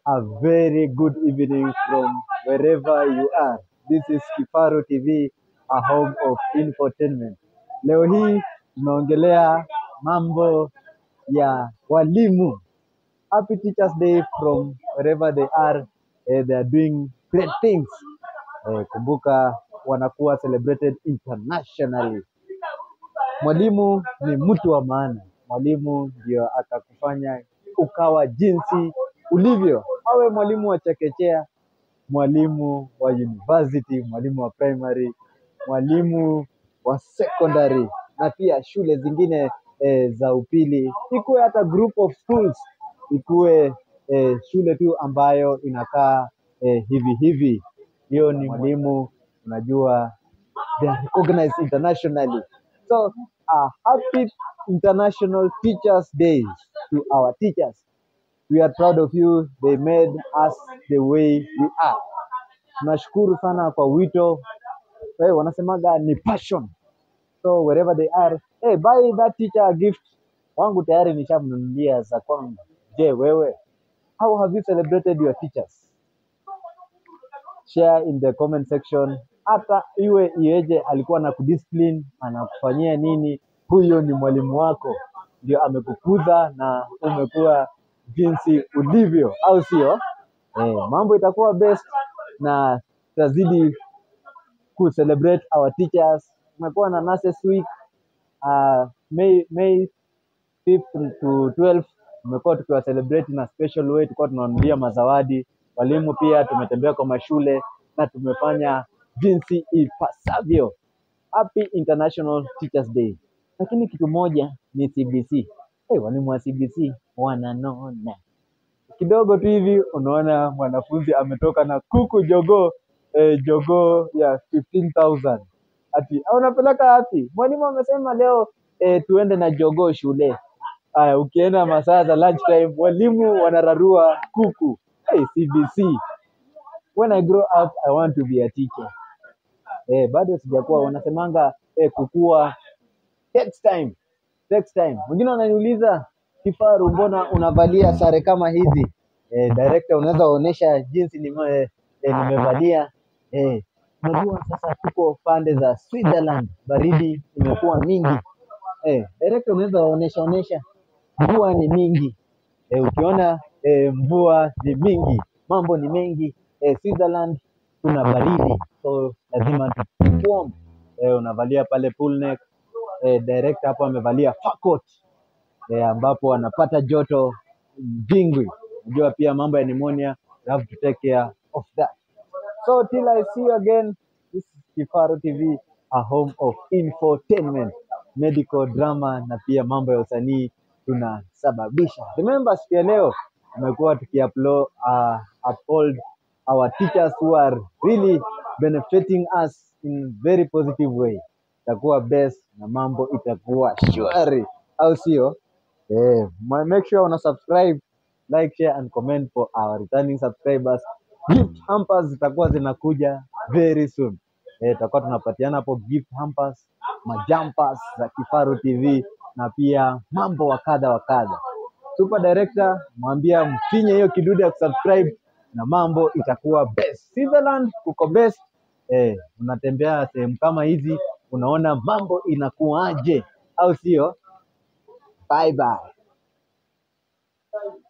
A very good evening from wherever you are. This is Kifaru TV, a home of infotainment. Leo hii tunaongelea mambo ya walimu. Happy Teachers Day from wherever they are. Eh, they are doing great things. Eh, kumbuka wanakuwa celebrated internationally. Mwalimu ni mtu wa maana. Mwalimu ndio atakufanya ukawa jinsi ulivyo. Awe mwalimu wa chekechea, mwalimu wa university, mwalimu wa primary, mwalimu wa secondary na pia shule zingine eh, za upili, ikuwe hata group of schools, ikuwe eh, shule tu ambayo inakaa eh, hivi hivi. Hiyo ni mwalimu, unajua they are recognized internationally. So, uh, happy International Teachers Day to our teachers. We are proud of you. They made us the way we are. Tunashukuru sana kwa wito. Hey, wanasemaga ni passion. So wherever they are, hey, buy that teacher a gift. Wangu tayari nishamnunulia za kwangu. Je, wewe? How have you celebrated your teachers? share in the comment section. Hata iwe iweje, alikuwa na kudiscipline, anakufanyia nini, huyo ni mwalimu wako, ndio amekukuza na umekuwa jinsi ulivyo, au sio? Eh, mambo itakuwa best na tutazidi ku celebrate our teachers. Tumekuwa na nurses week uh, May, May 5th to 12 tumekuwa tukiwa celebrate na special way, tulikuwa tunawanunulia mazawadi. Walimu pia tumetembea kwa mashule na tumefanya jinsi ipasavyo. Happy International Teachers Day. Lakini kitu moja ni CBC. Hey, walimu wa CBC wananona kidogo tu hivi, unaona mwanafunzi ametoka na kuku jogoo eh, jogoo ya 15,000 ati "Ah, unapeleka wapi? Mwalimu amesema leo eh, tuende na jogoo shule. Aya, ukienda masaa za lunch time, walimu wanararua kuku. Hey, CBC. When I grow up, I want to be a teacher. Eh, bado sijakuwa, wanasemanga eh, kukua takes time. Takes time. Mwingine wananiuliza Kifaru, mbona unavalia sare kama hizi? Eh, director, unaweza onyesha jinsi nime, eh, nimevalia eh, unajua sasa tuko pande za Switzerland, baridi imekuwa mingi. Eh, director, unaweza onyesha onyesha, mvua ni mingi. Eh, ukiona eh, mvua ni mingi, mambo ni mengi. Eh, Switzerland kuna baridi, so lazima tu keep warm. Eh, unavalia pale pull neck. Eh, director hapo amevalia fur coat eh, ambapo anapata joto jingwi. Unajua pia mambo ya pneumonia, you have to take care of that. So till I see you again, this is Kifaru TV, a home of infotainment, medical drama na pia mambo ya usanii tunasababisha. Remember siku ya leo tumekuwa tukiupload uh, uphold our teachers who are really benefiting us in very positive way. Itakuwa best na mambo itakuwa shwari, au sio? Eh, ma- make sure una subscribe, like, share and comment for our returning subscribers. Gift hampers zitakuwa zinakuja very soon. Eh, tutakuwa tunapatiana hapo gift hampers, majumpers za Kifaru TV na pia mambo wa kadha wa kadha. Super director, mwambia mfinye hiyo kidude ya kusubscribe na mambo itakuwa best. Switzerland kuko best. Eh, unatembea sehemu kama hizi unaona mambo inakuaje, au sio? Bye bye.